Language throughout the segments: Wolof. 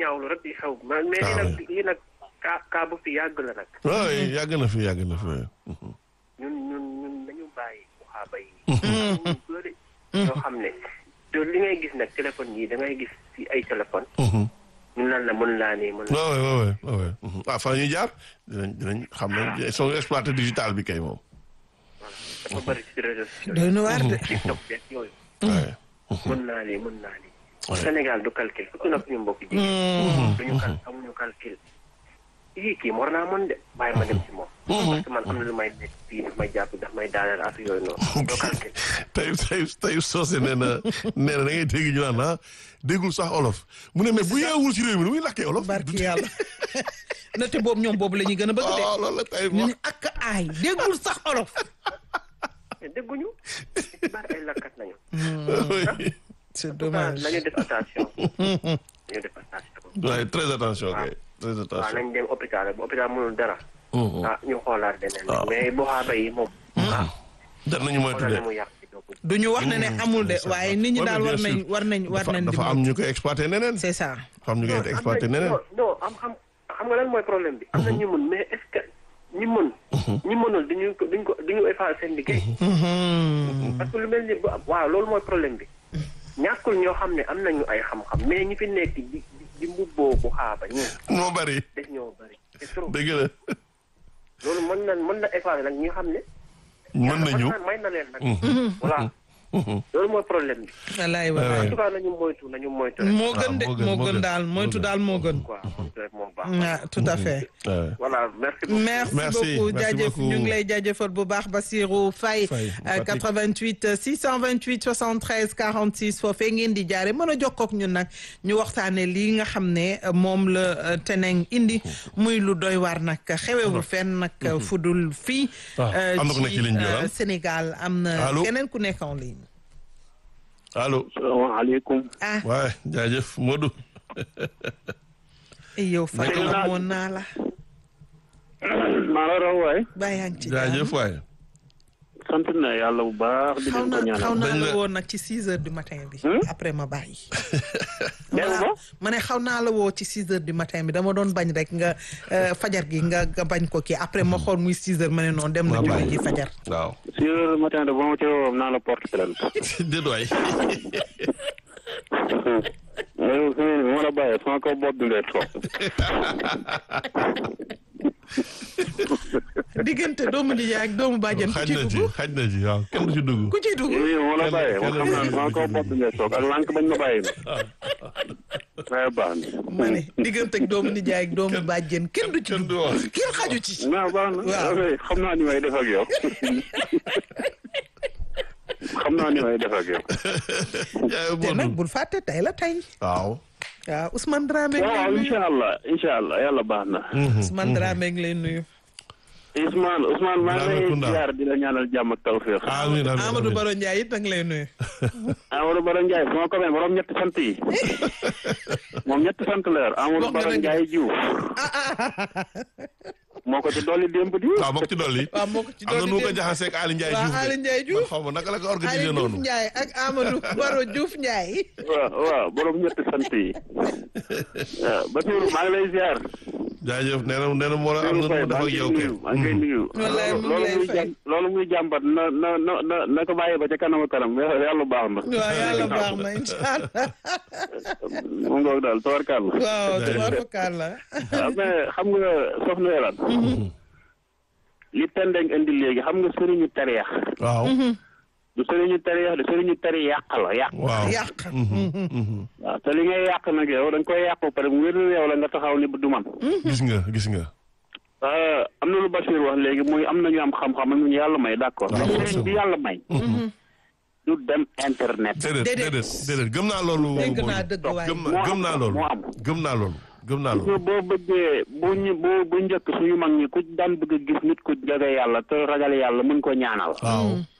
ñaawlu rek di xew ma mais lii nag lii nag kaa kaa bu fi yàgg la nag waaw yàgg na fi yàgg na fi. ñun ñun ñun nañu bàyyi waxaaba yi ñu bëri yoo xam ne te li ngay gis nag téléphone yi da ngay gis ci ay téléphone ñu naan la mën laa nii mën waaw waaw waaw waaw waaw fa ñuy jaar dinañ dinañ xam ne sont exploité digital bi kay moom. dafa bëri ci réseaux sociaux doy na waar de. TikTok beeg yooyu waaye. mën naa lii mën naa lii Ouais. Sénégal du calcul surtout nag suñu mbokk jigéen duñu kal amuñu calcul yii kii war naa mën de bàyyi ma dem ci moom parce que man am na lu may nekk fii daf may jàpp daf may daaneel affaire yooyu noonu doo calcul tey tey tey soose nee na nee na da ngay dégg ñu naan ah déggul sax olof mu ne mais bu yeewul ci réew mi nu muy lakkee olof. barki yàlla na te boobu ñoom boobu la ñuy gën a bëgg de. ah loolu la tey ñu wax. ne ak aay déggul sax olof. mais dégguñu ci bari ay lakkat nañu c'est waaw dommage. nañu def attention nañu def attention waaye très attention kay très waaw attention. nañ dem hôpital bu hôpital mënul dara ah ñu xoolaat deneen waaw. mais bu xaaba yi moom ah jar nañu moytu xoolal de. na mu yàq ci doomu du ñu wax ne ne amul de c'est ça. waaye nit ñi Ouais, daal mais war bien nañ sûr. war nañ war dafa nañ di dafa am ñu koy exploité neneen. c'est ça. dafa am ñu koy exploité am na- neneen. non non am xam xam nga lan mooy problème bi. am na ñu mën mais est-ce que ñi mën. ñi mënul duñu ko duñ ko duñu effacer seen liggéey. parce que lu mel ni bu waaw loolu mooy problème bi. ñàkkul ñoo xam ne am nañu ay xam-xam mais ñi fi nekk di di di mbubboo bu xaaba ñi moo bari def ñoo bëri c'est trop dëgg la loolu mën na mën na effacer nag ñi nga xam ne. mën nañu. may na leen nag. voilà loolu mooy problème bi. wallaay Ouais, wallaay. en tout cas nañu moytu nañu moytu rek. moo gën de moo gën, moo moo gën gën. daal moytu daal moo gën. quoi moytu rek moo baax. ah tout à fait. Ouais. voilà merci beaucoup. merci, Merci, beaucoup merci jaajëf beaucoup. ñu ngi lay jaajëfal bu baax Basirou Faye Faye, euh, Fatick. 88 628 73 46 foofee ngeen di jaare mën a jokkoo ak ñun nag ñu waxtaane lii nga xam ne euh, moom la euh, teneng indi muy lu doy waar nag xewewul fenn nag fudul fii Ah, euh, am na ku nekk ci ligne bi, euh, ah. Sénégal am na Allô? keneen ku nekk en ligne allo. salaamaaleykum. ah waaye jaajëf Modou. yow Faye Nekk naa- amoon naa la maa la raw waay. baa yaa ngi ci jaajëf waaye. sant na yàlla bu baax di xaw leen ko na xaw ñaanal. naa Dañ la la- woon nag ci 6 heures du matin bi après ma bàyyi dégg nga. ma ne xaw naa la woo ci 6 heures du matin bi dama doon bañ rek nga euh, fajar gi nga nga bañ ko kii après ma xool muy 6 heures ma ne noonu dem na Ma julli bàyyi. ji fajar waaw. six heures matin de ba ma ci woo naa la porte plainte. déet waay. yow su ma la bàyyee sama kaw bopp bi ngay toog. diggante doomu nijaay ak doomu bàjjen ku xaj ci na ci dugg xaj na ci waaw kenn du ci dugg. ku ci dugg yow ma la bàyyee ma kenn- xam naa ne sama kaw bopp bi ngay toog ak lànk bañ ma bàyyi na. waaye baax na. ma ne diggante ak doomu nijaay ak doomu bàjjen kenn du ci kenn du dugg wax. kenn xaju ci waaw baax na. Waaw. ok xam naa ni may def ak yow. xam naa ni may def ak yow. jaay te nag Modou. bul fàtte tey la tey waaw. waaw Ousmane Dramé ngi lay waaw nuyu incha allah incha allah yàlla baax na. Ousmane Dramé ngi lay nuyu Ousmane Ousmane maa ngi lay Laamekunda. ziar di la ñaanal jàmm ak tawféex. amiin amiin Amadou amiin. Baro Ndiaye it ngi lay nuyu Amadou Baro Ndiaye sama copain borom ñetti sant yi. moom ñetti sant la yor Amadou Wax nga Baro dëgg. Ndiaye Diouf. moo ko ci dolli démb di. waaw bokk ci dolli. waaw moo ko ci am na dolli nu ko démb. jaxasee ak Aly Ndiaye waaw Diouf de. Aly Ndiaye Diouf. man xaw ma naka la ko Ali organisé Diouf noonu. Ndiaye ak Amadou Baro Diouf Ndiaye waaw waaw borom ñetti sant yi. waaw Basiirou maa ngi lay ziar. jaajëf nee na nee na moo am na nu mu def ak yow kay. maa ngi lay nuyu. Wallaay mu ngi loolu lay muy fay. jàm loolu muy jàmbat na na na na na ko bàyyi ba ca kanam a kanam yàlla baax na. waaw yàlla baax na incha allah mu ngoog daal tawarkàlla. waaw tubaarkalla waaw mais xam nga soxna Yolande. li tendeng indi léegi xam nga sëriñu tariyax waaw. du sëriñu tariyax du sëriñu tari yàq la yàq. waaw. yàq waaw te li ngay yàq nag yow da nga koy yàq ba pare mu wér yow la nga taxaw ni du man. gis nga gis nga. ah, am na lu Bachir wax léegi muy am nañu am xam-xam am nañu yàlla may d'accord. waaw, mais sëriñ bi yàlla may. du dem internet. déedéet Déedéet. déedéet déedéet gëm naa loolu. dégg Modou. naa dëgg waaye gëm naa gëm naa loolu. moo am. gëm naa loolu. gëm naa gis nga loolu. boo bëggee bu ñu bu bu njëkk suñu mag ñi ku daan bëgg a gis nit ku jege yàlla te ragal yàlla mën ko ñaanal. waaw.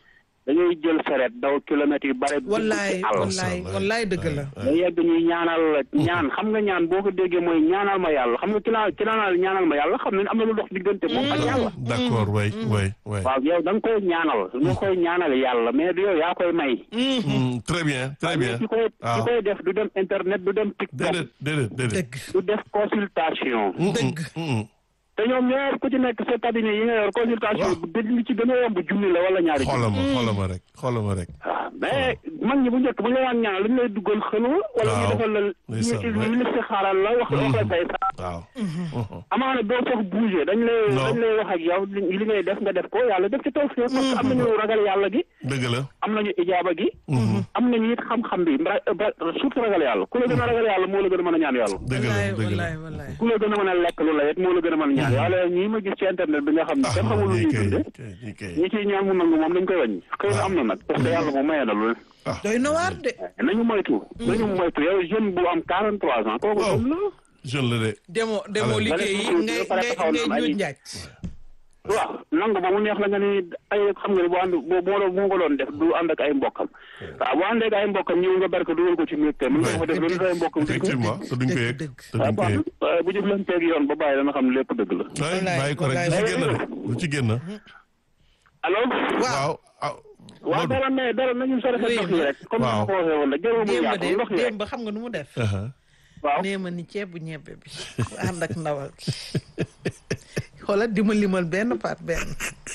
dañuy jël saret daw kilomètres yu bare dugg wallaay ci àll wallaay wallaay dëgg la da yegg ñuy ñaanal ñaan xam nga ñaan boo ko déggee mooy ñaanal ma yàlla xam nga ki laa ki laa ñaanal ma yàlla xam ne am na lu dox diggante moom ak yàlla d'accord way way way waaw yow da nga koy ñaanal nga koy ñaanal yàlla mais du yow yaa koy may Mm, très bien très bien ki koy ki waaw koy def du dem internet du dem TikTok déedéet déedéet déedéet dëgg du def consultation dëgg Mm, mm. te ñoom ñëpp ku ci nekk sa cabinet yi nga yor consultation Waaw. bu dëgg li ci gën a yomb junni la wala ñaari junni xoolal ma xoolal ma rek xoolal ma rek waaw mais mag ñi bu njëkk bu ñu la daan ñaan lu ñu lay duggal xëlwa wala ñu Waaw. defal la Ndeysaan, ñu ouais. ñu li si xaaral la wax wax la say sa waaw amaana doo sax bouger dañ lay Non. dañ lay wax ak yow li li ngay def nga def ko yàlla def ci taw parce que am nañu ragal yàlla gi dëgg la am nañu ijaaba gi am nañu it xam-xam bi mbra ba- surtout ragal yàlla ku la gën a ragal yàlla moo la gën a mën a ñaan yàlla dëgg la wallaay dëgg la wallaay wallaay ku la gën a mën a lekk lu la it moo la gën a mën a ñaan yàlla ñii ma gis ci internet bi nga xam ne kenn xamul lu ñii ñuy kay dunde kay ñii kay ñi ciy ñaan mu nangu moom dañ koy wàññi xëy na am na nag parce que yàlla moom mayee na lu ne doy na waar de nañu moytu nañu moytu yow jeune bu am 43 ans kooku Waaw. jeune la jeune la de demoo demoo Allez. liggéey yi Allez, ngay ba pare ngay taxaw na ngay am ay- ñuut njaaj waaw nangu ba mu neex la nga ni ay xam nga ne bu ànd boo boo boo ko doon def du ànd ak ay mbokkam waaw bu àndee ak ay mbokkam ñëw nga barke dugal ko ci miir te mën nga ko def loolu ay mbokkam dëgg effectivement te duñ ko yëg dëgg. te waaw duñ ko baax yëg na bu jëflanteeg yoon ba bàyyi dana xam ne lépp dëgg la ay Wallaay, bàyyi ko rek du ci wallaay. génn de du ci génn allo waaw ah waaw Modou dara mais dara nañu sore sa ndox yi rek comme ni Waaw. ma ko waxee woon la jërë mu démb yaatu de ndox yi rek démb xam nga nu mu def aha. waaw nee ma ni ceebu ñebbe bi ànd ak ndawal gi xoolal di ma limal benn par benn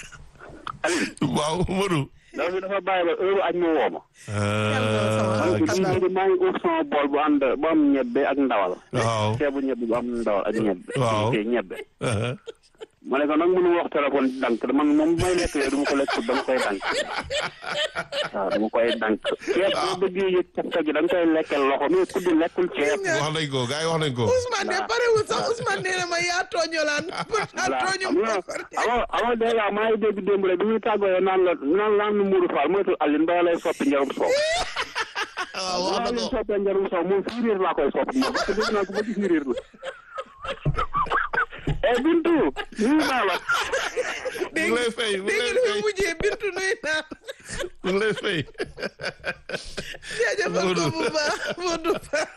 waaw Modou ndaw si dafa bàyyi ba heure añ mu woo ma ah, man xam naa. maa ngi ut sama bool bu ànd bu am ñebbe ak ndawal waaw ceebu ñebbe bu am ndawal ak ñebbe Waaw. ok ñebbe aha. ma ne ko nag mënu wax téléphone dank man moom may lekk yooyu du ma ko lekk dama koy dank waaw dama koy dank ceeb boo bëggee yëg cafka gi da nga koy lekkal loxo mais kudd lekkul ceeb wax nañ ko gars yi wax nañ ko Ousmane de parewul sax Ousmane nee na ma yaa tooñolaan yaa voilà tooñu xam nga avant avant dèjà maa ngi dégg démb rek bi muy tàggoo naan la naan laan nu Mourou Fall moytul Aline ba lay soppi njarum soow waaw wax na maa ngi ko soppee njarum soow moom firiir laa koy soppi moom parce que dégg naa ko ba ci firiir la eh Bintu nuyu naa la mu ngi lay fay mu ngi dégg lay nga fay mu mujjee bintu nuy naa mu ngi lay fay jaajëfal ko bu baax Modou Fall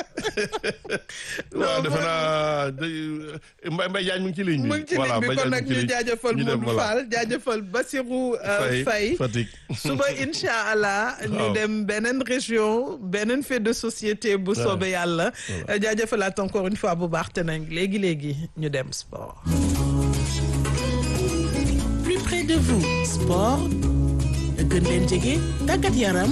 waaw defe naa day- Mbaye Mbaye Diagne mu ngi ci ligne bi mu ngi ci voilà ligne bi Mbaye kon Diagne nag mu ngi ñu ci ligne. jaajëfal ñu dem, Modou voilà. Fall jaajëfal Bassirou euh, Faye Faye Fatick suba incha allah ñu Waaw. dem beneen région beneen fait de société bu soobee yàlla jaajëfalaat encore une fois bu baax te nag léegi léegi ñu dem sport. plus près de vous sport gën leen jege tàggat yaram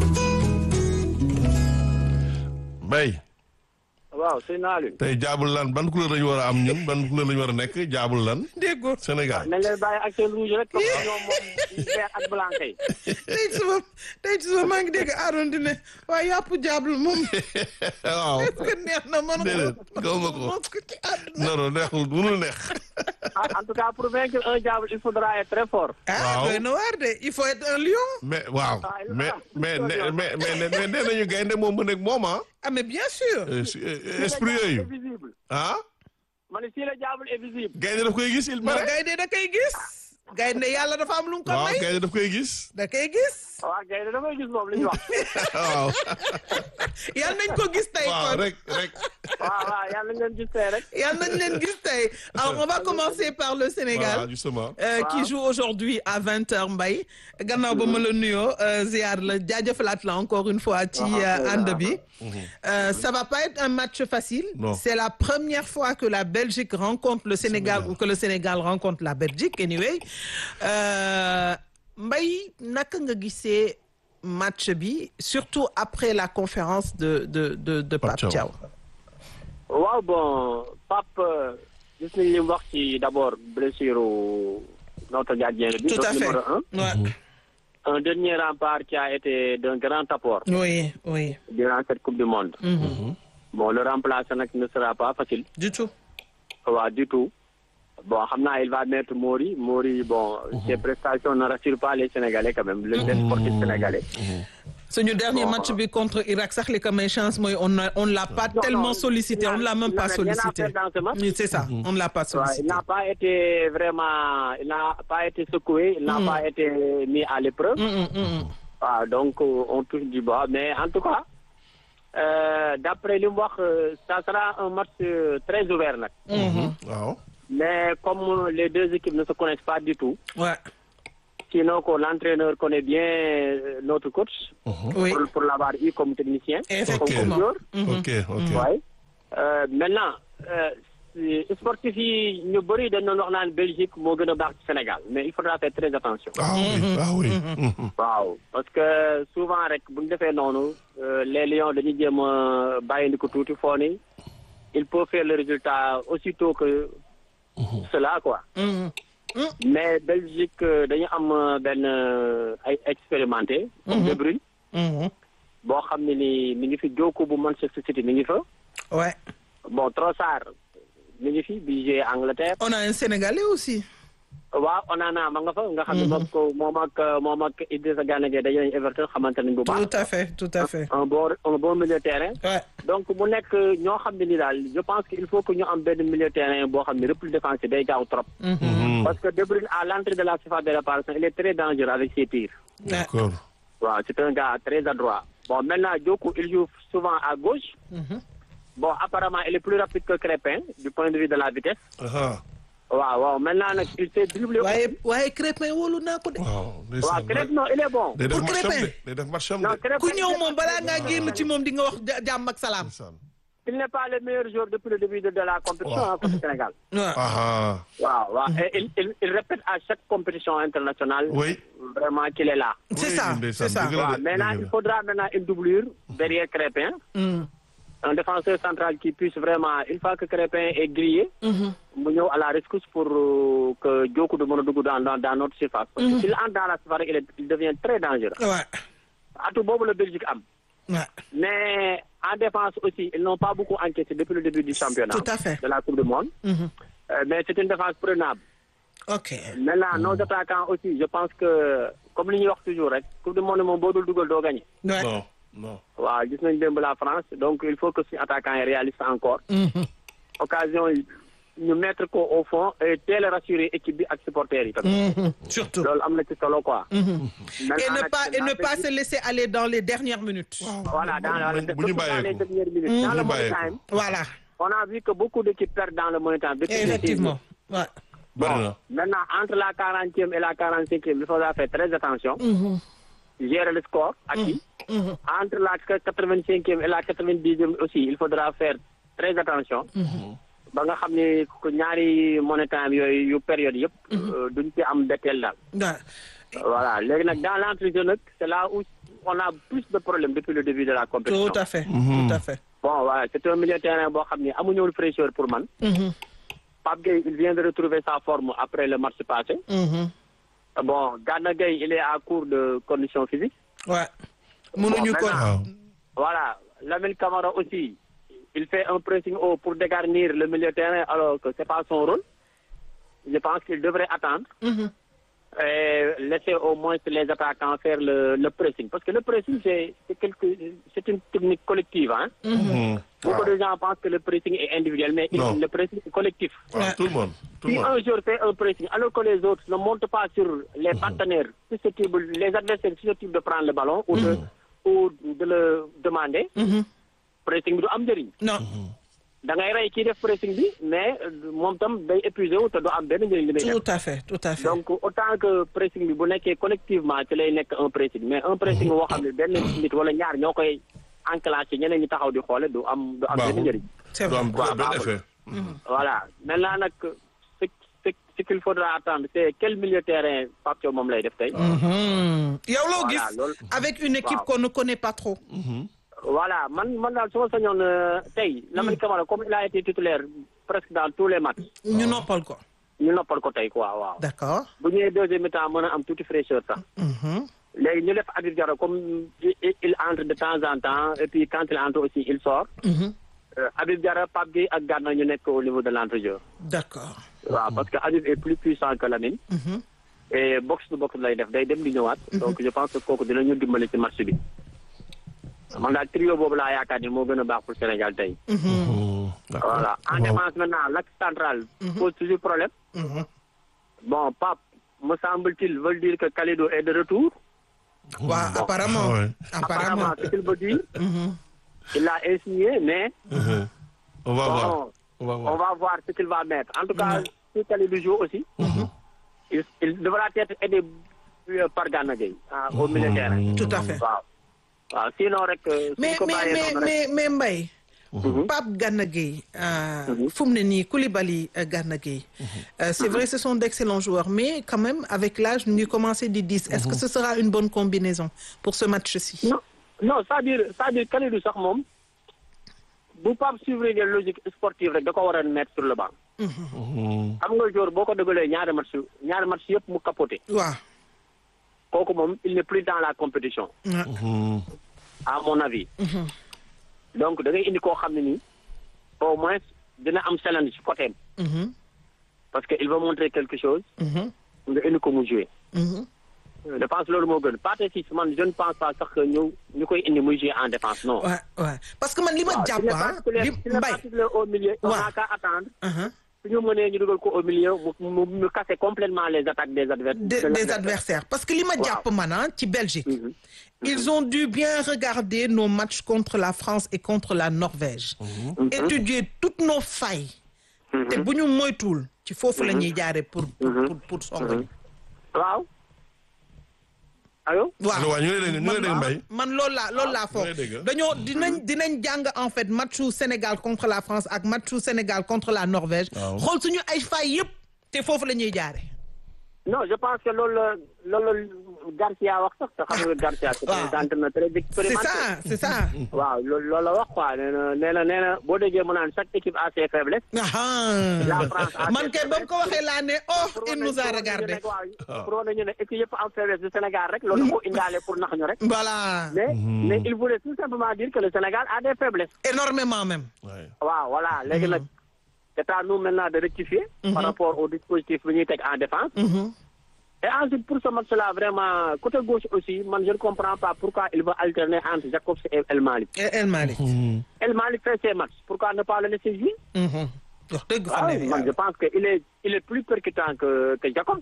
Mbaye waaw sëñ Aliou tey jaabul lan ban couleur lañu war a am ñun ban couleur lañu war a nekk jaabul lan déggoo Sénégal nañ lay bàyyi ak seen rouge rek comme ñoom moom vert ak blanc kay tey suba tey suba maa ngi dégg Aaron di ne waaye yàpp jaablu moom waaw est-ce que neex na mën déedéet gaw ma ko mos ko ci àdduna non non neexul mënul neex en tout cas pour vaincre un diable il faudra être très fort ah Waaw. doy na waar de il faut être un lion mais waaw Ah, il mais va. mais mais mais mais mais nee nañu gaynde moom mën ak moom ah ah mais bien sûr Euh, si- euh, esprit yooyu visible ah ma ne si le diable est visible gaynde daf koy gis il non paraît gaynde da koy gis gaynde yàlla dafa am lu mu ko waaw may gaynde daf koy gis da koy gis waaw kay dafay gis moom li ñu wax waaw yàlla nañ ko gis tey waaw kon rek rek waaw waaw yàlla nañ leen gis tey rek yàlla nañ leen gis tey alors on va commencer par le Sénégal voilà justement euh, qui joue aujourd'hui à 20h Mbaye gannaaw ba ma la nuyoo euh, ziar la jaajëfalaat la encore une fois ci euh, ànd bi Euh, ça va pas être un match facile Non. c'est la première fois que la Belgique rencontre le Sénégal ou que le Sénégal rencontre la Belgique anyway euh, Mbaye naka nga gisee match bi surtout après la conférence de de de de Pape Pape Thiaw. Thiaw waaw bon Pape gis nañ li mu wax ci d'abord blessure notre gardien bi tout à notre fait numéro un Ouais. un dernier rempart qui a été d'un grand apport oui oui durant cette coupe du monde Mhm. bon le remplacer nag ne sera pas facile du tout waaw du tout bon xam naa il va mettre Mori Mori bon ses prestations ne rassurent pas les Sénégalais quand même le les sportifs sénégalais suñu dernier Bon. match bi contre Irak sax li ko may chance mooy on a on l'a pas Non, tellement non, sollicité il on n'a- l'a même il pas n'avait rien à sollicité faire dans ce match. Oui, c'est ça on l'a pas Ouais, il sollicité n'a pas été vraiment, il n'a pas été secoué, il n'a pas été mis à l'épreuve. Mm, mm, mm, mm. waaw donc euh, on touche du bois mais en tout cas euh, d'après li mu wax euh, ça sera un match euh, très ouvert nag. waaw. mais comme les deux équipes ne se connaissent pas du tout. ouais sinon que l'entraîneur connaît bien euh, notre coach. oui pour pour l'avoir eu comme technicien. Effectivement. comme joueur. ok ok. Ouais. Euh, maintenant euh, si- sportif yi ñu bëri dañ doon wax naan Belgique moo gën a baax ci Sénégal mais il faudra faire très attention. ah oui ah oui. Mhm. waaw parce que souvent rek bu ñu defee noonu euh, les lions dañuy jéem a bàyyindi ko tuuti foo ni il peut faire le résultat aussitôt que cela quoi Mhm. mais Belgique euh, dañu am euh, benn euh, ay expérimenté comme De Bruyne Mhm. boo xam ne ni mi ngi fi Djokou bu Manchester City mi ngi fa ouais bon Trossard mi ngi fi bi joué Angleterre on a un Sénégalais aussi waaw Onana ma nga fa nga xam ne moom ko moom ak moom ak Idrissa Gana Gueye daje nañu Everton xamante nañ bu baax tout à fait tout à fait un bon un bon milieu de terrain ouais donc mu nekk ñoo xam ne ni daal je pense que il faut que ñu am benn milieu de terrain boo xam ne repli défensif day gaaw trop. parce que De Bruyne à l'entrée de la surface de réparation il est très dangereux avec ses tirs. d'accord. waaw c'est un gars très adroit. bon maintenant Djokou il joue souvent à gauche. bon apparemment il est plus rapide que Crépin du point de vue de la vitesse. ah waaw waaw maintenant nag il s'est dribblé. waaye waaye Crépin wóolu naa ko de waaw. waaw ndeysaan Crépin non il est bon. day def Pour matcham Crépin. de day def matcham non de. Crépin ku ñëw moom balaa ngaa génn ci moom di nga wax ja- jàmm ak salaam ndeysaan. il n'est pas le meilleur joueur depuis le début de, de la compétition Waaw. hein, contre le Sénégal. waaw ah waaw waaw et il, il, il répète à chaque compétition internationale. oui. vraiment qu'il est là. c'est Oui, ça ndeysaan, c'est ça dëgg la waaw de, maintenant dëgg il la. faudra maintenant une doublure derrière Crépin. Mm. un défenseur central qui puisse vraiment une fois que Crépin est grillé. mu ñëw à la rescousse pour euh, que Djokou du mën a dugg dans dans dans notre surface. parce que s'il entre dans la surface il, est- il devient très dangereux. ouais atu boobu la Belgique am. ouais mais en défense aussi ils n'ont pas beaucoup encaissé depuis le début du championnat. Tout à fait. de la Coupe du Monde. Mhm. Euh, mais c'est une défense prenable. ok Maintenant, nos attaquants aussi, je pense que, comme li ñuy wax toujours rek, Coupe du Monde moom boo dul dugal doo gagné. ouais non non. waaw gis nañ démb la France donc il faut que suñu attaquants yi réalisent encore. Mhm. occasion yi ñu mettre ko au fond et teel a rassurer équipe bi ak supporters yi tamit. Mhm. surtout loolu am na ci solo quoi. et Maintenant ne nag, pas et ne la pas Belgique- se laisser aller dans les dernières minutes Voilà, dans, la- bu ñu surtout dans les bàyyeeku. dernières minutes. Dans bu le ñu money bàyyeeku. time, voilà on a vu que beaucoup d'équipes perdent dans le money time. depuis effectivement ouais bari na. Maintenant, entre la 40e et la 45e, il faudra faire très attention. Gérer le score acquis. Entre la 85e et la 90e aussi, il faudra faire très attention. ba nga xam ne ku ñaari money time yooyu yu période yëpp. euh, duñ ci am betteel daal. ouais voilà léegi nag dans l'entrejeu nag c'est là où on a plus de problèmes depuis le début de la compétition. tout à fait tout à fait bon voilà c'est un milieu de terrain boo xam ne amuñu woon fraîcheur pour man. Mhm. Pape Gueye il vient de retrouver sa forme après le match passé. Mhm. Bon, Gana Gueye, il est à court de conditions physiques. ouais mënuñu ko waaw. Voilà. Lamine Camara aussi, il fait un pressing haut pour dégarnir le milieu de terrain alors que c'est pas son rôle. Je pense qu'il devrait attendre Mhm. et laisser au moins les attaquants faire le, le pressing. Parce que le pressing, c'est c'est quelque- c'est une technique collective. Hein? Mhm. Beaucoup de gens pensent que le pressing est individuel, mais il- Non. le pressing est collectif. waaw tout le monde tout le Si monde. un joueur fait un pressing, alors que les autres ne montent pas sur les partenaires susceptibles, les adversaires susceptibles de prendre le ballon ou de, ou de le demander, Mhm. pressing bi du am njëriñ. non da ngay rey kii def pressing bi mais euh, moom tam day épuisé wu te du am benn njëriñ li muy def. tout à fait tout à fait donc autant que pressing bi bu nekkee collectivement ci lay nekk un pressing mais un pressing boo xam ne benn nit wala ñaar ñoo koy enclenché ñeneen ñi taxaw di xoole du am du am benn Baaxul. njëriñ. c'est du vrai am waaw, benn baaxul. effet. voilà maintenant nag ce ce ce qu'il faudra attendre c'est quel milieu de terrain Pape Thiaw moom lay def tey. Mhm. yow loo Voilà, gis loolu- avec une équipe waaw. qu'on ne connaît pas trop voilà man man daal su ma sañoon euh, tey Lamine Camara comme il a été titulaire presque dans tous les matchs ñu noppal ko ñu noppal ko tey quoi waaw. d'accord bu ñëwee deuxième mi-temps mën a am tuuti fraîcheur sax. Mhm. léegi ñu def Habib Diarra comme il il entre de temps en temps et puis quand il entre aussi il sort. Mhm. Euh, Habib Diarra Pape Gueye ak Gana ñu nekk au niveau de l'entrejeu. d'accord waaw parce que Habib est plus puissant que Lamine. Mhm. et box to box lay def day dem di ñëwaat. donc je pense que kooku dinañu dimbali ci match bi. man daal trio boobu laa yaakaar ni moo gën a baax pour Sénégal tey. Hmm, d'accord. voilà en Waaw. défense maintenant l'axe central pose toujours problème. bon Pape me semble-t-il veut dire que Kalidou est de retour. waaw apparemment Ouais. apparemment apparemment ce qu'il veut dire. il l'a insinué mais. Mhm. On va voir. bon On va on voir. va voir ce qu'il va mettre en tout cas si Kalidou joue aussi. il il devra être aidé euh, par Gana Gueye ah, au milieu de terrain. tout à fait waaw waaw sinon rek. euh, suñ mais ko mais bàyyee mais noonu rek- mais mais Mbaye Pape Gana Gueye euh, fu mu ne nii Koulibaly euh, Gana Gueye Euh, c'est vrai ce sont d'excellents joueurs mais quand même avec l'âge ñu ngi commencé di diis est-ce que ce sera une bonne combinaison pour ce match-ci non non c'est-à-dire c'est-à-dire Kalidou sax moom bu Pape suivre les logiques sportives rek da ko war a mettre sur le banc. Hmm, xam nga jour boo ko dëggalee ñaari match ñaari match yëpp mu capoté waaw kooku moom il n'est plus dans la compétition hmm. à mon avis. donc da ngay indi koo xam ne nii au moins dina am challenge ci côté Mhm, parce que il va montrer quelque chose. mhm, nga indi ko mu jouer. mhm. je pense loolu moo gën Pathé Ciss man je ne pense pas sax que ñu ñu koy indi muy jouer en défense non. ouais ouais parce que man li ma waaw jàpp s'il est ah particulier li s'il est Mbaye particulier au milieu. on waaw. n'a qu'à attendre. uh-huh, su ñu mënee ñu dugal ko au milieu mu mu mu casser complètement les attaques des adversaires. de- des adversaires parce que li ma jàpp man ah ci Belgique ils ont dû bien regarder nos matchs contre la France et contre la Norvège étudier toutes nos failles te bu ñu moytuwul ci foofu la ñuy jaare pour pour pour pour song ñu waaw. allo. Allo, waaw, ñu ngi lay dégg- ñu ngi lay dégg Mbaye. man loolu laa loolu laa foog ñu ngi lay dégg. dañoo dinañ dinañ jàng en fait matchu Sénégal contre la France ak matchu Sénégal contre la Norvège Waaw. xool suñu ay failles yëpp te foofu la ñuy jaare non je pense que loolu la loolu la Garcia wax sax te xam nga Garcia. c'est waaw. un entraîneur très c'est expérimenté. ça c'est ça waaw loolu loolu la wax quoi nee na nee na nee na boo déggee mu naan chaque équipe a ses faiblesses. La France ah a man ses kay ba mu ko waxee laa ne oh il nous a regardé pour wane ñu ne équipe yëpp am faiblesse du Sénégal rek loolu da ko indaale pour nax ñu rek. voilà mais mais il voulait tout simplement dire que le Sénégal a des faiblesses. énormément même Ouais. waaw voilà léegi nag c'est à nous maintenant de rectifier. par rapport au dispositif bi ñuy teg en défense. et ensuite pour ce match-là vraiment côté gauche aussi man je ne comprends pas pourquoi il va alterner entre Jacobs et El Malick. El El Malick El Malick fait ses matchs pourquoi ne pas le laisser jouer. Mhm. wax dëgg fa Ah, ne man je pense que il est il est plus percutant que que Jacobs.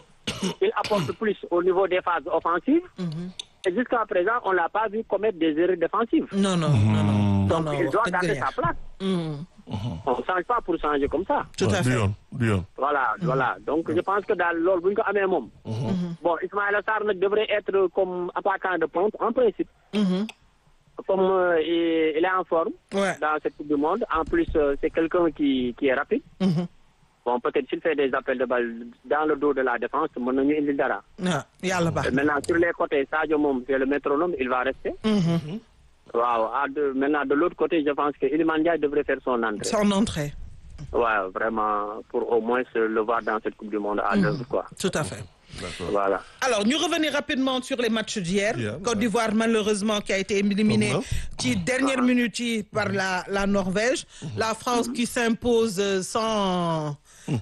il apporte plus au niveau des phases offensives. et jusqu'à présent on l'a pas vu commettre des erreurs défensives. non non non non non donc non il wax doit dëgg garder sa yàlla. place. Mhm. on change pas pour changer comme ça. tout Ouais, à du fait yoon du yoon. voilà voilà donc je pense que daal loolu bu ñu ko amee moom. bon Ismaïla Sarr nag devrait être comme attaquant de pointe en principe. Mhm. comme euh, il, il est en forme. Ouais. dans cette coupe du monde en plus euh, c'est quelqu'un qui qui est rapide. Mhm. bon peut-être s'il fait des appels de balle dans le dos de la défense mën nañu indil dara. ah yàlla baax Et maintenant sur les côtés Sadio moom c'est le métronome il va rester. Mhm. waaw à de maintenant de l'autre côté je pense que Iliman Ndiaye devrait faire son entrée. son entrée waaw vraiment pour au moins le voir dans cette coupe du monde à l'œuvre quoi. tout à fait D'accord. voilà. Alors, nous revenir rapidement sur les matchs d'hier. Hier, Côte ouais. d'Ivoire, malheureusement, qui a été éliminé Comme qui dernière minute yi, par la, la Norvège. La France qui s'impose euh, sans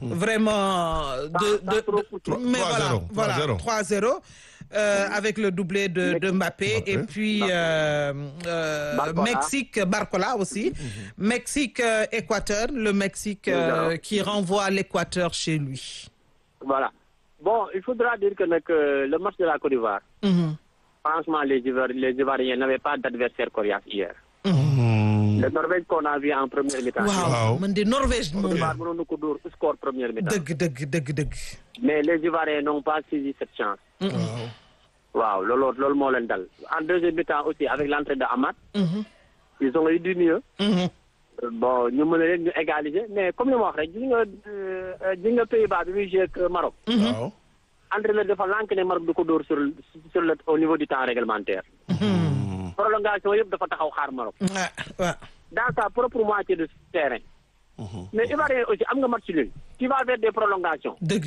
vraiment de, Sans- sans de, trop de- coûter. mais 3-0, voilà, voilà 3-0. 3-0. euh, avec le doublé de, de Mbappé Mbappé. et puis euh, euh, Barcola. Mexique Barcola aussi Mexique euh, Équateur le Mexique euh, Zéro. qui renvoie l'Équateur chez lui Voilà. Bon, il faudra dire que nag, euh, le match de la Côte d'Ivoire, Mhm. franchement, les, Ivoir- les Ivoiriens n'avaient pas d'adversaire coriace hier. Hmm. Le Norvège qu'on a vu en première mi-temps. waaw Waaw. man de Norvège Côte moom d'Ivoire mënoon na ko dóor score première mi-temps. dëgg dëgg dëgg dëgg Mais les Ivoiriens n'ont pas saisi cette chance. Waaw. Waaw, loolu loolu moo leen dal. En deuxième mi-temps aussi, avec l'entrée de Amad, Mhm. ils ont eu du mieux. Mhm. Euh, Bon, ñu mën a leen ñu égaliser mais comme li ma wax rek gis nga euh, euh, gis nga Pays-Bas bi muy joué ak Maroc. Waaw. entraîneur dafa lànk ne Maroc du ko dóor sur le- sur le au niveau du temps réglementaire. prolongation yëpp dafa taxaw xaar Maroc. ah waaw dans sa propre moitié de terrain. mais Ivoirien aussi am nga match nul. tu vas vers des prolongations. dëgg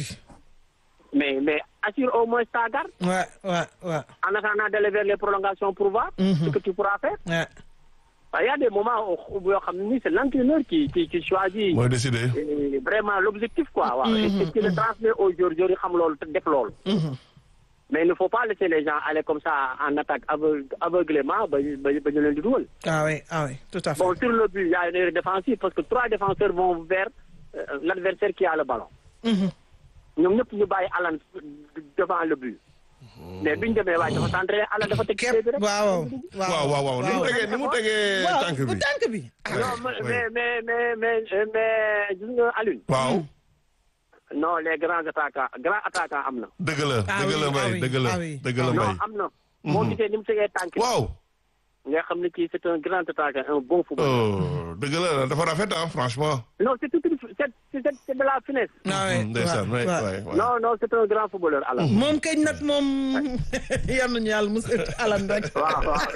mais mais assure au moins ta garde. waaw waaw waaw en attendant d'aller vers les prolongations pour voir. ce que tu pourras faire. waaw il y a des moments où yoo xam ne nii c'est l'entraîneur qui qui qui choisit. mooy décidé. euh, vraiment l'objectif quoi. waaw et et qui le transmet aux joueurs joueurs yi xam loolu te def loolu. mais il ne faut pas laisser les gens aller comme ça en attaque aveugle- aveuglément ba ñu ba ñu ba ñu leen di dugal. ah oui ah oui tout à fait. Bon, sur le but, il y a une erreur défensive parce que trois défenseurs vont vers euh, l'adversaire qui a le ballon. Mhm. ñoom ñëpp ñu bàyyi Alan devant le but. mais biñ demee waaye dafa centré Alan dafa teg ci képp bi rek. waaw waaw waaw waaw ni mu tegee ni mu tegee waaw tànk bu bi tànk bi. ah non mais oui. mais mais mais mais mais gis nga Alioune. waaw non les grands attaquants grands attaquants am na. dëgg la Ah dëgg la oui, ah mbay oui, dëgg la ah oui. dëgg la non mbay am na. moo gisee ni mu tegee tànk bi. waaw nga xam ne kii c'est un grand attaquant un bon footballeur. oh dëgg la dafa rafet ah franchement non c'est tout une c'est c'est c'est de la finesse. ah oui ndeysaan waaw, waay waaw. waay waay non non c'est un grand footballeur Alan. moom kañ nag moom yal nañu yàlla musal alan rek. waaw waaw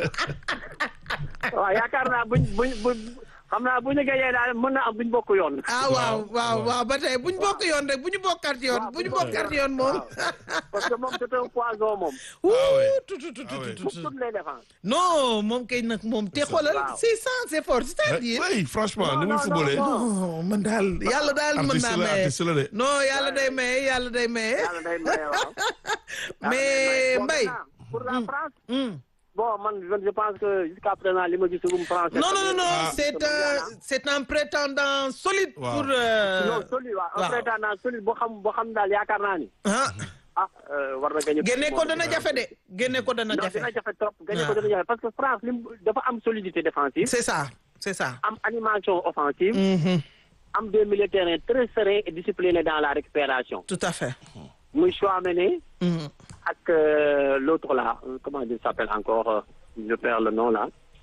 waaw yaakaar naa buñ buñ buñ xam naa bu ñu gëjee daal mën na am buñ bokk yoon. ah waaw waaw waaw ba tey bu ñu bokk yoon rek bu ñu bokkaat yoon bu ñu bokkaat yoon moom. parce que moom c'est un poison moom. wuu oui. tu tu tu tu Ah oui. tu pour tu. toutes les défenses. non moom kañ nag moom te xoolal Waaw. c'est ça c'est fort c'est-à-dire. oui franchement ni muy non, footballé non. non man daal yàlla daal mën artiste naa la maye artiste la de non yàlla day maye yàlla day maye yàlla day maye waaw. mais Bon, Mbaye. maintenant, pour la France. Hmm. bon man je je pense que jusqu'à présent li ma gisagum France. non non non non Ah. c'est un c'est un prétendant solide Waaw. pour. euh, non solide waaw un waaw. prétendant solide boo xam boo xam daal yaakaar naa ni. ah ah euh, war na gañe. génne ko dana jafe de génne ko dana non jafe. dina jafe trop gañe ko Ah. dana jafe parce que France lim dafa am solidité défensive. c'est ça c'est ça. am animation offensive. Mhm. am des milieux de terrain très sereins et disciplinés dans la récupération. tout à fait. muy Chouameni Mhm. ak euh, l'autre là euh, comment il s'appelle encore euh, je perds le nom là.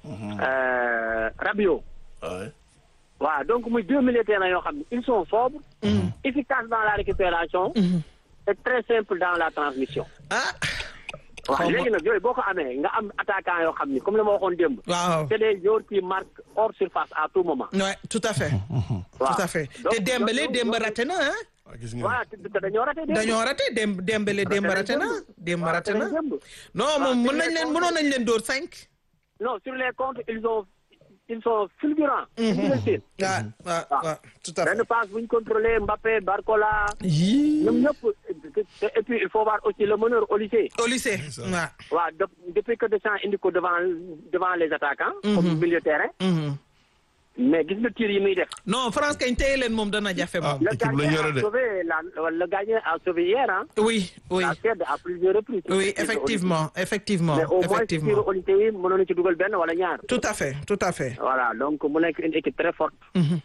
Euh, Rabiot. Ouais. waaw donc muy deux milieux de terrain yoo xam ne ils sont sobres. efficaces dans la récupération. et très simples dans la transmission. ah. waaw Xaw ma- léegi nag yooyu boo ko amee nga am attaquant yoo xam ni comme li ma waxoon démb. waaw. c'est des joueurs qui marquent hors surface à tout moment. ouais tout à fait. waaw tout à fait Donc, te Dembélé donc, Demba donc, raté na ah. Ah, gis nga voilà te te dañoo raté démb. dañoo raté Dem Dembélé Demba raté na Demba raté na. non moom mën nañ leen mënoon nañ leen dóor cinq. non sur les comptes ils ont ils sont fulgurants. fulgurants. waaw waaw waaw tout à fait. benn passe bu ñu contrôlé Mbappé Barcola yii. ñoom ñëpp et puis il faut voir aussi le meneur au lycée. au lycée. ça. waaw. waaw de- depuis que Deschamps indi ko devant devant les attaquants. comme milieu de terrain. Mhm. mais gis nga tir yi muy def. non France kañ téye leen moom dana jafe ah moom. le équipe la gardien ñu yore a de sauvé la le gardien a sauvé hier hein. oui oui la Suède à plusieurs reprises. oui effectivement effectivement mais au moins tir effectivement. au lycée yi mënoon na ci dugal benn wala ñaar. tout à fait tout à fait. voilà donc mu nekk une équipe très forte.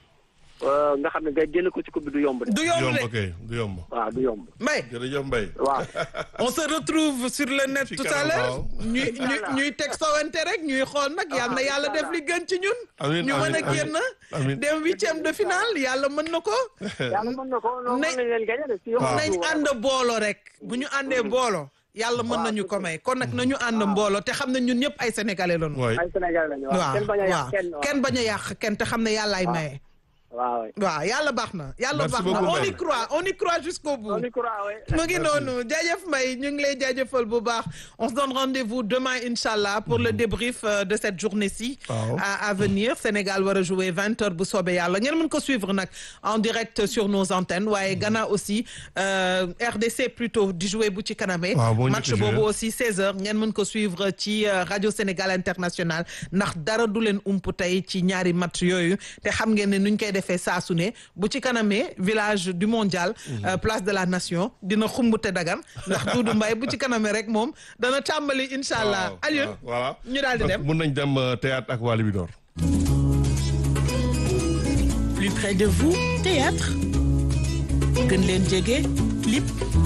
Euh, nga xam ne nga génn ko ci coupe bi du yomb de. du du yomb yomb de ok du yomb waaw du yomb. Mbaye jërëjëf Mbaye waaw. on se retrouve sur le net Ci tout à kanam, l'heure waaw. ñuy ñuy ñuy teg sowante rek ñuy xool nag yal na yàlla def li gën ci ñun. Amiin, ñu mën amiin, a génn amiin. dem huitième de finale yàlla mën na ko. yàlla mën na ko non mën Nañ- nañ leen gagné de si yow. nañ ànd boolo rek bu ñu àndee boolo yàlla mën nañu ko may kon nag nañu ànd mboolo te xam ne ñun ñëpp ay sénégalais lañu. waay ay Sénégal lañu waaw waaw kenn bañ a yàq waaw kenn kenn bañ a yàq kenn te xam ne yàllaay maye. waaw waaw yàlla baax na yàlla Merci baax na beaucoup, on y Mbaye. croit on y croit jusqu'au bout. on y croit ouais. mu ngi noonu jaajëf Mbaye ñu ngi lay jaajëfal bu baax on se donne rendez-vous demain inchallah pour le débrief euh, de cette journée-ci Waaw. à à venir Sénégal war a jouer vingt heures bu soobee yàlla ngeen mën ko suivre nag en direct sur nos antennes waaye Ghana aussi euh, RDC plutôt di jouer bu ci kanamee Waaw, moo match njëkk a jouer. boobu aussi 16 heures ngeen mën ko suivre ci euh, radio Sénégal International ndax dara du leen ump tey ci ñaari match yooyu te xam ngeen ne nuñ koy defee saa su ne bu ci kanamee village du mondial euh, place de la nation dina xumbute dagan ndax Doudou Mbaye bu ci kanamee rek moom dana tàmbali incha allah Waaw, Alioune waaw, voilà ñu daal di Donc, dem mun nañ dem euh, théâtre ak Wally Bidor Plus près de vous, théâtre. gën leen jege, clip.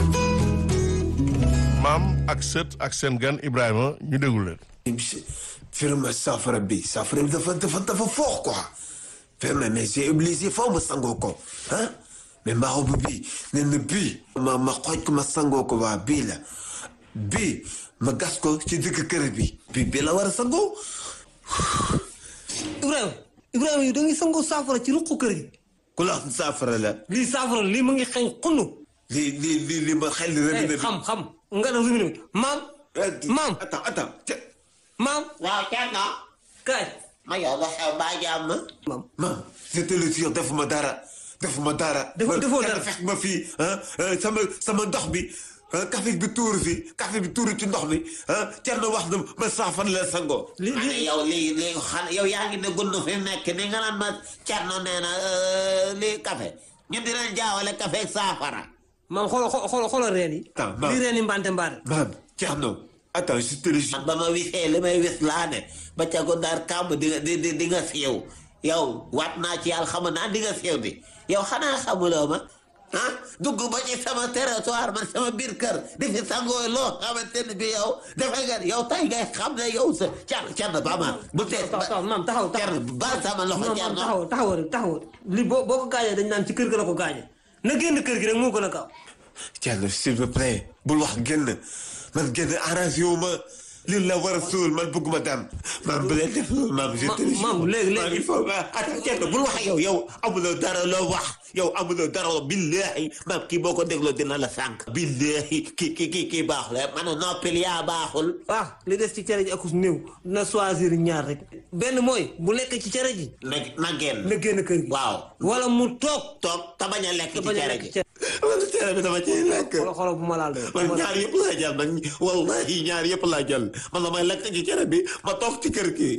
maam ak sët ak seen gan Ibrahima ñu déglu leen firma safara bi safara bi dafa dafa dafa fort quoi firma mais j'ai obligé foo ma sangoo ko ah mais marabu bi nee na bii ma ma xooj ko ma sangoo ko waa bii la bii ma gas ko ci digg kër bi bii bii la war a sangoo Ibrahima Ibrahima yi da ngay sangoo saafara ci ruqu kër gi ku la wax saafara la lii saafara lii mu ngi xeeñ xunnu lii lii lii lii ma xel rëbbi na bi xam xam nga def robinet bi maam maam attends attends ca maam waaw Thierno kaay ma yow la xew baa jàmm maam maam je te le jure defuma dara defuma dara Defoo- defoo Kenn dara. fekk ma fii ah ah, sama sama ndox bi ah café bi tuuru fi café bi tuuru ci ndox mi ah Thierno wax na ma saafara la sangoo. li ma ne li yow lii lii xan yow yaa ngi ne gund fi mu nekk ni nga naan ma Thierno nee na lii café ñun dinañ jaawale café ak saafara maam xoolal xoolal xoolal reen yi. Attends, maam. li reen yi mbante mbaare. maam Thierno attends je te le jure. man ba ma wisee li may wis laa ne ba ca gondaar kàmb di nga di di di nga siiw yow waat naa ci yàlla xam naa di nga siiw di yow xanaa xamuloo ma ah dugg ba ci sama territoire man sama biir kër di fi sangoo loo xamante ne bi yow defe nga yow tay ngay xam ne yow sa car car ba ma bu tee taxaw taxaw maam taxaw car taxaw. ba sama loxo maam car maam taxaw taxaw rek taxaw li boo boo ko gaañee dañ naan ci kër ga la ko gaañee na génn kër gi rek moo gën a gaaw. Thierno s'il vous plaît bul wax génn man génn arrangé wu ma li la war a suul man bëgguma dem maam bu leen def loolu maam je te le jure. maam léegi léegi- maam il faut ma attends Thierno bul wax ak yow yow amuloo dara loo wax yow amuloo dara loo billahi maam kii boo ko dégloo dina la sànq. billahi kii kii kii kii baaxul ma ne noppil yaa baaxul ah li des ci cere ji akus néew na choisir ñaar rek benn mooy bu lekk ci cere ji na na génn na génn kër gi. waaw wala mu toog. toog te bañ a lekk te ci bañ a cere lekk ji cere. man cere bi dama ciy lekk. xoolal xoolal bu ma laal de. man ñaar yëpp laa jël nag wallahi ñaar yëpp laa jël man damay lekk ci cere bi ma toog ci kër gi.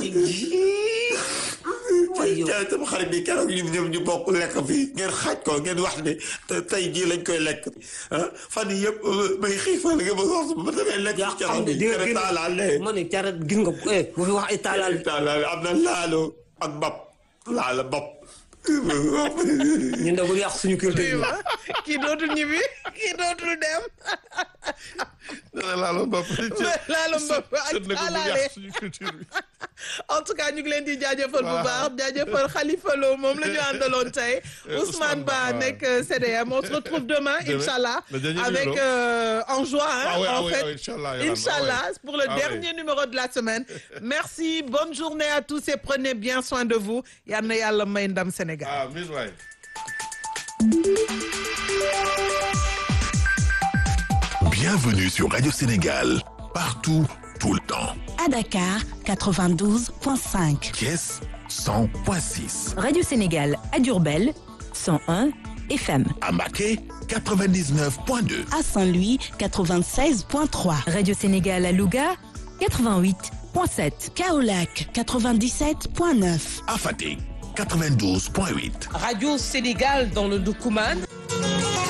Ay yow. cere sama xarit bi keroog ñun ñoom ñu bokk lekk fii ngeen xaaj ko ngeen wax ne te tey jii lañ koy lekk ah fan yii yëpp may xiifal nga ma wax ma damay lekk yaa ci xam cere ne bi di nga cere génn taalaale. ma ne cere gis nga eh bu fi wax ay taalaal. taalaale am na laalo ak mbap laalo mbap. ñun de bu yàq suñu culture bi. kii dootul ñibbi kii dootul dem dana laalo mbapp laalo mbapp ak sët na ko bu alaale. yàq suñu culture bi en tout cas ñu ngi leen di jaajëfal bu Voilà. baax jaajëfal Khalifa Lo moom la ñu àndaloon tey Euh, Ousmane Ousmane Ba Ba, nekk CDM on se retrouve demain Demain, Inch'Allah le dernier avec numéro. euh, en juin hein, Ah ouais, ah en ouais, fait ah ouais, Inch'Allah, Yolande, Inch'Allah ah ouais. pour le Ah ouais. dernier numéro de la semaine merci bonne journée à tous et prenez bien soin de vous yal na yàlla may ndam Sénégal ah min waay Bienvenue sur Radio Sénégal, partout, tout le temps. À Dakar, 92.5. Thiès 100.6, Radio Sénégal à Durbel 101 FM. à Maquet 99.2, À Saint-Louis, 96.3. Radio Sénégal à Louga 88.7. Kaolac, 97.9. à Fatick 92.8. Radio Sénégal dans le Doukouman